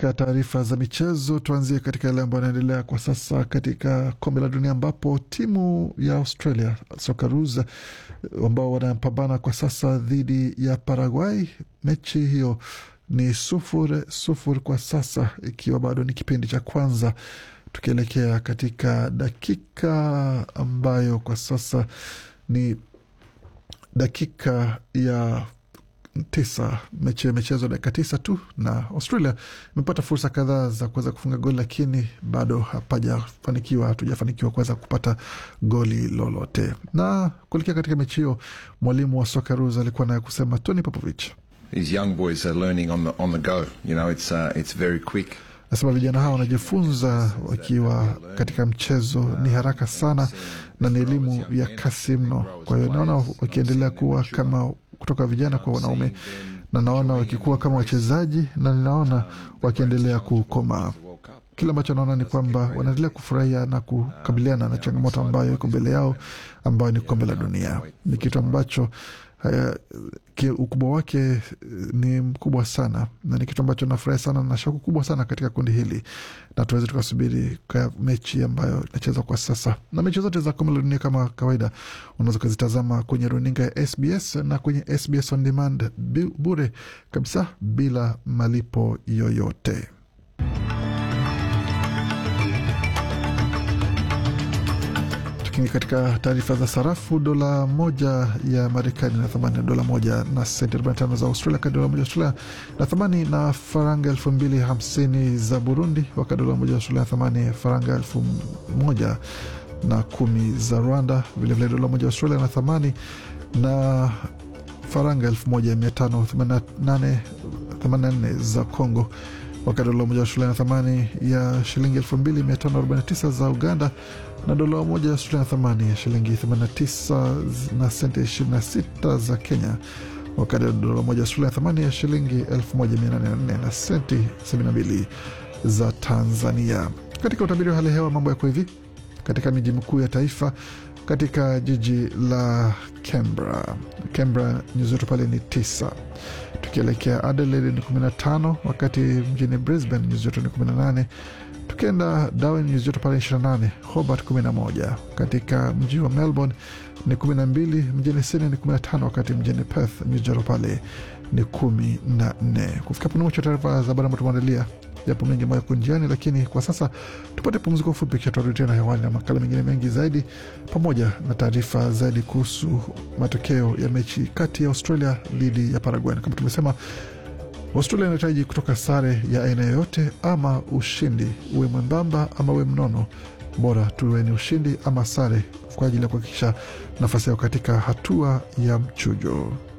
Katika taarifa za michezo, tuanzie katika yale ambayo yanaendelea kwa sasa katika kombe la dunia, ambapo timu ya Australia Socceroos ambao wanapambana kwa sasa dhidi ya Paraguay, mechi hiyo ni sufuri sufuri kwa sasa, ikiwa bado ni kipindi cha kwanza, tukielekea katika dakika ambayo kwa sasa ni dakika ya tisa. Mechi imechezwa dakika tisa tu, na Australia imepata fursa kadhaa za kuweza kufunga goli, lakini bado hapajafanikiwa, hatujafanikiwa kuweza kupata goli lolote. Na kuelekea katika mechi hiyo, mwalimu wa Socceroos alikuwa naye kusema, Tony Popovich These young boys are learning on the on the go. You know, it's uh, it's very quick. Nasema vijana hawa wanajifunza wakiwa katika mchezo, ni haraka sana na ni elimu ya kasi mno. Kwa hiyo naona wakiendelea kuwa kama kutoka vijana kwa wanaume, na naona wakikuwa kama wachezaji, na ninaona wakiendelea kukomaa. Kile ambacho naona ni kwamba wanaendelea kufurahia na kukabiliana na changamoto ambayo iko mbele yao, ambayo ni kombe la dunia. Ni kitu ambacho haya, ukubwa wake ni mkubwa sana, na ni kitu ambacho nafurahi sana na shauku kubwa sana katika kundi hili, na tuweze tukasubiri kwa mechi ambayo inachezwa kwa sasa. Na mechi zote za kombe la dunia kama kawaida unaweza ukazitazama kwenye runinga ya SBS na kwenye SBS on demand bure kabisa bila malipo yoyote. Katika taarifa za sarafu, dola moja ya Marekani na thamani ya dola moja na senti 45 za Australia, wakati dola moja ya Australia na thamani na faranga elfu mbili hamsini za Burundi, wakati dola moja ya Australia na thamani ya faranga elfu moja na kumi za Rwanda. Vilevile dola moja ya Australia na thamani na faranga elfu moja mia tano themanini na nne za Congo wakati dola moja ya Australia na thamani ya shilingi elfu mbili mia tano arobaini na tisa za Uganda na dola moja ya Australia na thamani ya shilingi 89 na senti 26 za Kenya, wakati dola moja ya Australia na thamani ya shilingi 1804 na senti 72 za Tanzania. Katika utabiri wa hali ya hewa, mambo yako hivi katika miji mikuu ya taifa. Katika jiji la Canberra, Canberra nyuzi joto pale ni tisa. Tukielekea Adelaide ni 15, wakati mjini Brisbane nyuzi joto ni 18 tukienda Darwin nyuzi joto pale 28, Hobart 11, katika mji wa Melbourne ni 12, mjini Sydney ni 15, wakati mjini Perth nyuzi joto pale ni 14. Kufika hapo mwisho taarifa za habari ambayo tumeandalia. Yapo mengi ambayo yako njiani, lakini kwa sasa tupate pumziko fupi, kisha tutarudi tena hewani na makala mengine mengi zaidi, pamoja na taarifa zaidi kuhusu matokeo ya mechi kati ya Australia dhidi ya Paraguay. Kama tumesema Australia inahitaji kutoka sare ya aina yoyote ama ushindi, uwe mwembamba ama uwe mnono, bora tuwe ni ushindi ama sare kwa ajili ya kuhakikisha nafasi yao katika hatua ya mchujo.